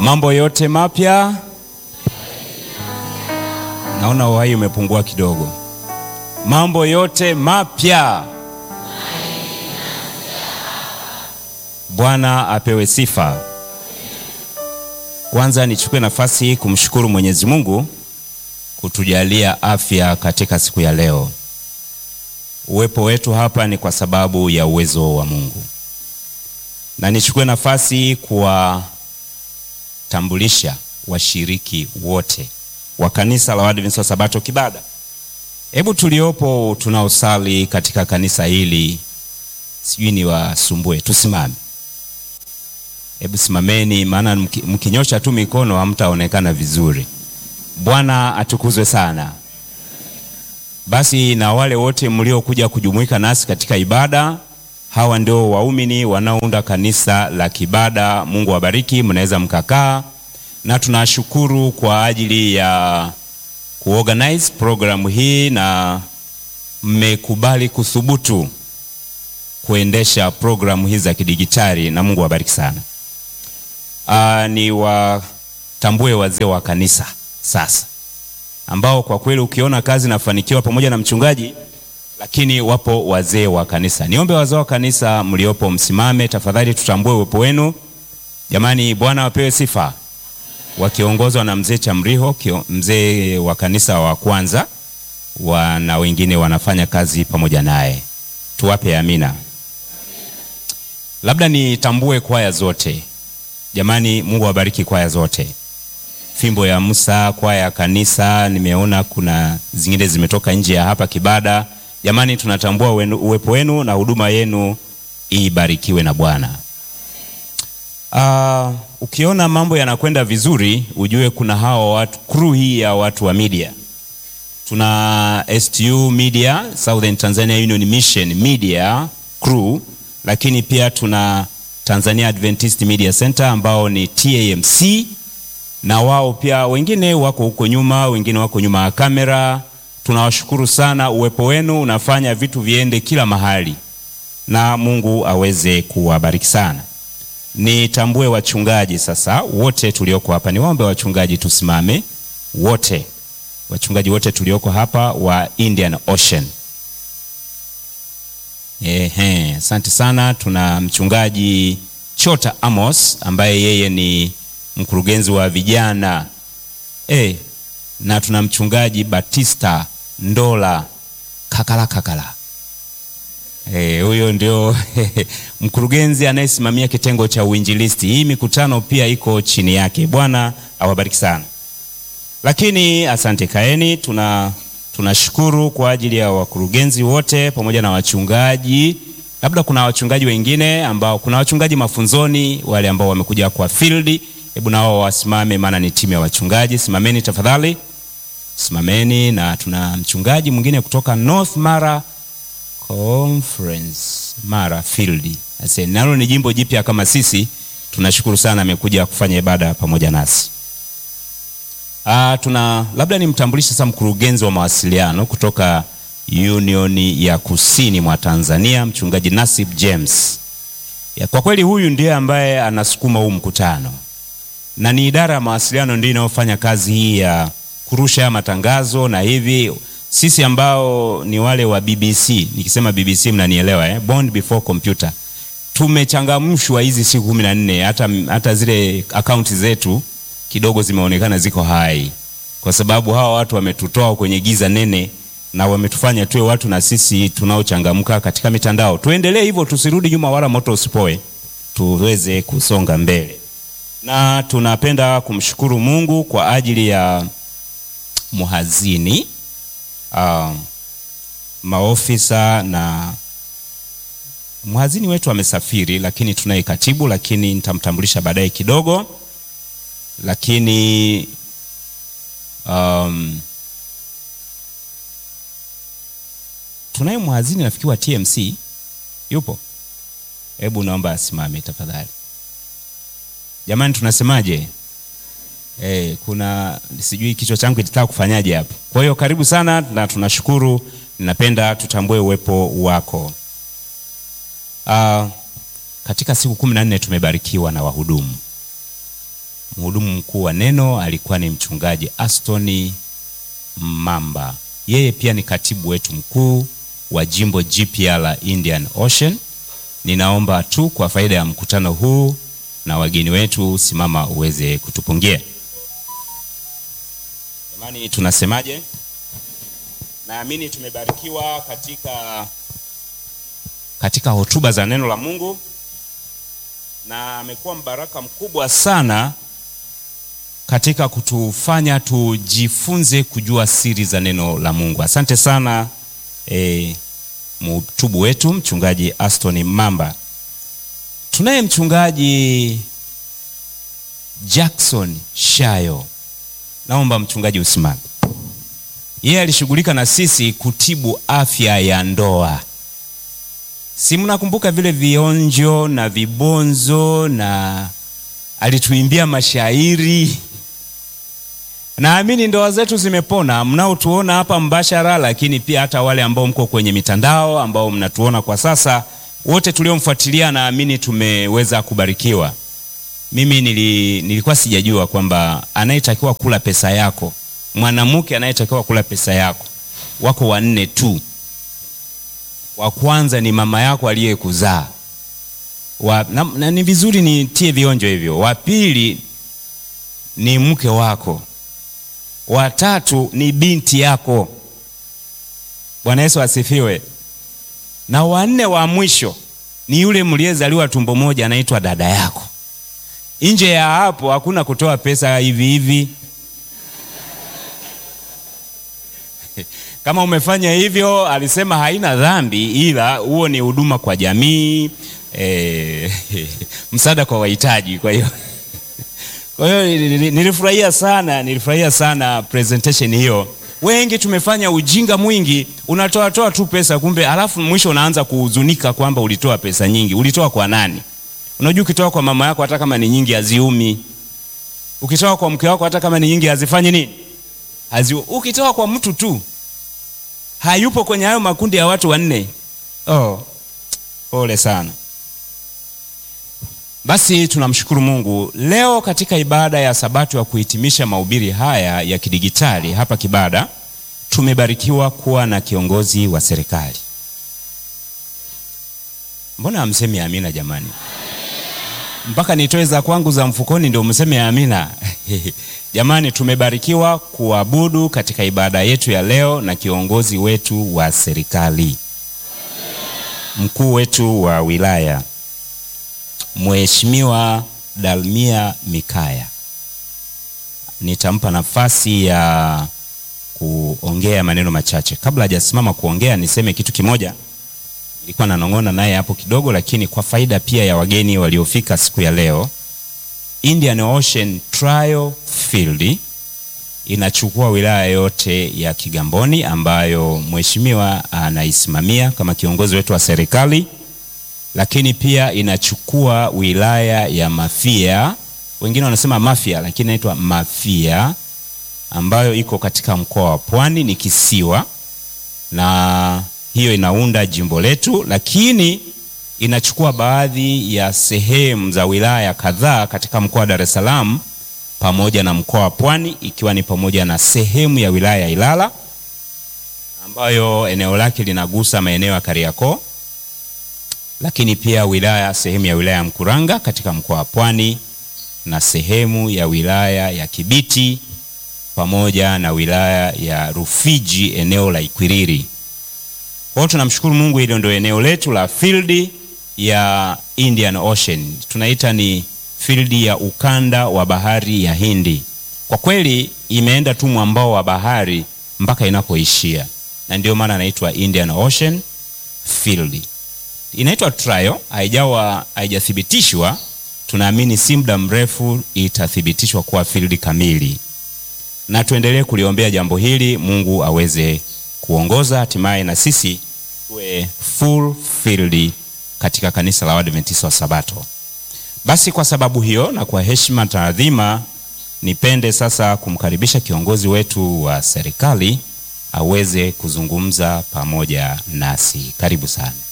Mambo yote mapya. Naona uhai umepungua kidogo. Mambo yote mapya. Bwana apewe sifa. Kwanza nichukue nafasi hii kumshukuru Mwenyezi Mungu kutujalia afya katika siku ya leo. Uwepo wetu hapa ni kwa sababu ya uwezo wa Mungu, na nichukue nafasi kuwatambulisha washiriki wote wa kanisa la Waadventista wa Sabato Kibada. Hebu tuliopo tunaosali katika kanisa hili, sijui ni wasumbue, tusimame. Hebu simameni, maana mkinyosha tu mikono hamtaonekana vizuri. Bwana atukuzwe sana. Basi na wale wote mliokuja kujumuika nasi katika ibada, hawa ndio waumini wanaounda kanisa la Kibada. Mungu awabariki, mnaweza mkakaa, na tunashukuru kwa ajili ya kuorganize programu hii na mmekubali kuthubutu kuendesha programu hizi za kidigitali, na Mungu awabariki sana. Aa, ni watambue wazee wa kanisa sasa ambao kwa kweli ukiona kazi inafanikiwa pamoja na mchungaji, lakini wapo wazee wa kanisa. Niombe wazee wa kanisa mliopo msimame tafadhali, tutambue uwepo wenu jamani. Bwana wapewe sifa, wakiongozwa na mzee Chamriho, mzee wa kanisa wa kwanza wa, na wengine wanafanya kazi pamoja naye. Tuwape amina. Labda nitambue kwaya zote jamani. Mungu awabariki kwaya zote Fimbo ya Musa, kwaya ya kanisa, nimeona kuna zingine zimetoka nje ya hapa Kibada. Jamani, tunatambua uwepo wenu na huduma yenu ibarikiwe na Bwana. Uh, ukiona mambo yanakwenda vizuri, ujue kuna hao watu, crew hii ya watu wa media. Tuna STU Media, Southern Tanzania Union Mission Media crew, lakini pia tuna Tanzania Adventist Media Center ambao ni TAMC na wao pia wengine wako huko nyuma, wengine wako nyuma ya kamera. Tunawashukuru sana, uwepo wenu unafanya vitu viende kila mahali, na Mungu aweze kuwabariki sana. Nitambue wachungaji sasa wote tulioko hapa, niwaombe wachungaji tusimame wote, wachungaji wote tulioko hapa wa Indian Ocean. Ehe, asante sana. Tuna mchungaji Chota Amos ambaye yeye ni mkurugenzi wa vijana e, na tuna mchungaji Batista Ndola Kakala Kakala huyo e, ndio mkurugenzi anayesimamia kitengo cha uinjilisti. Hii mikutano pia iko chini yake. Bwana awabariki sana. Lakini asante, kaeni. Tuna tunashukuru kwa ajili ya wakurugenzi wote pamoja na wachungaji. Labda kuna wachungaji wengine ambao, kuna wachungaji mafunzoni, wale ambao wamekuja kwa field Hebu nao wasimame, maana ni timu ya wachungaji. Simameni tafadhali, simameni. Na tuna mchungaji mwingine kutoka North Mara Conference, Mara Field. Ase nalo ni jimbo jipya kama sisi. Tunashukuru sana, amekuja kufanya ibada pamoja nasi. Ah, tuna labda nimtambulishe sasa mkurugenzi wa mawasiliano kutoka Union ya Kusini mwa Tanzania, mchungaji Nasib James. Ya, kwa kweli huyu ndiye ambaye anasukuma huu mkutano na ni idara ya mawasiliano ndio inayofanya kazi hii ya kurusha matangazo na hivi. Sisi ambao ni wale wa BBC, nikisema BBC mnanielewa eh? Bond before computer, tumechangamshwa hizi siku kumi na nne. Hata, hata zile akaunti zetu kidogo zimeonekana ziko hai, kwa sababu hawa watu wametutoa kwenye giza nene na wametufanya tuwe watu na sisi tunaochangamka katika mitandao. Tuendelee hivyo, tusirudi nyuma wala moto usipoe, tuweze kusonga mbele na tunapenda kumshukuru Mungu kwa ajili ya muhazini uh, maofisa na mhazini wetu amesafiri, lakini tunaye katibu, lakini nitamtambulisha baadaye kidogo. Lakini um, tunaye mhazini nafikiri wa TMC yupo, hebu naomba asimame tafadhali. Jamani, tunasemaje? Eh, kuna sijui kichwa changu kitataka kufanyaje hapo. Kwa hiyo karibu sana na tunashukuru, ninapenda tutambue uwepo wako. Uh, katika siku kumi na nne tumebarikiwa na wahudumu Mhudumu mkuu wa neno alikuwa ni mchungaji Aston Mamba. Yeye pia ni katibu wetu mkuu wa jimbo jipya la Indian Ocean. Ninaomba tu kwa faida ya mkutano huu na wageni wetu, simama uweze kutupungia. Jamani, tunasemaje? Naamini tumebarikiwa katika katika hotuba za neno la Mungu na amekuwa mbaraka mkubwa sana katika kutufanya tujifunze kujua siri za neno la Mungu. Asante sana e, mhutubu wetu mchungaji Aston Mamba. Tunaye mchungaji Jackson Shayo. Naomba mchungaji usimame. Yeye alishughulika na sisi kutibu afya ya ndoa. Si mnakumbuka vile vionjo na vibonzo, na alituimbia mashairi. Naamini ndoa zetu zimepona, mnaotuona hapa mbashara, lakini pia hata wale ambao mko kwenye mitandao ambao mnatuona kwa sasa, wote tuliomfuatilia, naamini tumeweza kubarikiwa. Mimi nili, nilikuwa sijajua kwamba anayetakiwa kula pesa yako, mwanamke anayetakiwa kula pesa yako wako wanne tu. Wa kwanza ni mama yako aliyekuzaa na, na ni vizuri nitie vionjo hivyo. Wa pili ni mke wako, wa tatu ni binti yako. Bwana Yesu asifiwe. Na wanne wa mwisho ni yule mliyezaliwa tumbo moja, anaitwa dada yako. Nje ya hapo hakuna kutoa pesa hivi hivi. Kama umefanya hivyo, alisema haina dhambi, ila huo ni huduma kwa jamii e, msaada kwa wahitaji. Kwa hiyo kwa hiyo nilifurahia sana, nilifurahia sana presentation hiyo. Wengi tumefanya ujinga mwingi, unatoa toa tu pesa, kumbe alafu mwisho unaanza kuhuzunika kwamba ulitoa pesa nyingi. Ulitoa kwa nani? Unajua, ukitoa kwa mama yako hata kama ni nyingi haziumi. Ukitoa kwa mke wako hata kama ni nyingi hazifanyi nini? Haziu. Ukitoa kwa mtu tu hayupo kwenye hayo makundi ya watu wanne. Oh, pole sana. Basi tunamshukuru Mungu leo katika ibada ya Sabato ya kuhitimisha mahubiri haya ya kidigitali hapa Kibada, tumebarikiwa kuwa na kiongozi wa serikali. Mbona hamsemi amina jamani? Mpaka nitoe za kwangu za mfukoni ndio mseme amina? Jamani, tumebarikiwa kuabudu katika ibada yetu ya leo na kiongozi wetu wa serikali, mkuu wetu wa wilaya Mheshimiwa Dalmia Mikaya. Nitampa nafasi ya kuongea maneno machache. Kabla hajasimama kuongea, niseme kitu kimoja. Nilikuwa nanong'ona naye hapo kidogo, lakini kwa faida pia ya wageni waliofika siku ya leo, Indian Ocean Trial Field inachukua wilaya yote ya Kigamboni ambayo mheshimiwa anaisimamia kama kiongozi wetu wa serikali lakini pia inachukua wilaya ya Mafia, wengine wanasema Mafia, lakini inaitwa Mafia ambayo iko katika mkoa wa Pwani, ni kisiwa, na hiyo inaunda jimbo letu, lakini inachukua baadhi ya sehemu za wilaya kadhaa katika mkoa wa Dar es Salaam pamoja na mkoa wa Pwani, ikiwa ni pamoja na sehemu ya wilaya ya Ilala ambayo eneo lake linagusa maeneo ya Kariakoo lakini pia wilaya sehemu ya wilaya ya Mkuranga katika mkoa wa Pwani na sehemu ya wilaya ya Kibiti pamoja na wilaya ya Rufiji eneo la Ikwiriri. Kwa hiyo tunamshukuru Mungu, hilo ndio eneo letu la field ya Indian Ocean, tunaita ni field ya ukanda wa bahari ya Hindi. Kwa kweli imeenda tu mwambao wa bahari mpaka inapoishia, na ndio maana anaitwa Indian Ocean Field inaitwa trial, haijawa haijathibitishwa. Tunaamini si muda mrefu itathibitishwa kuwa field kamili, na tuendelee kuliombea jambo hili, Mungu aweze kuongoza, hatimaye na sisi tuwe full field katika kanisa la Waadventista wa Sabato. Basi kwa sababu hiyo na kwa heshima na taadhima, nipende sasa kumkaribisha kiongozi wetu wa serikali aweze kuzungumza pamoja nasi. Karibu sana.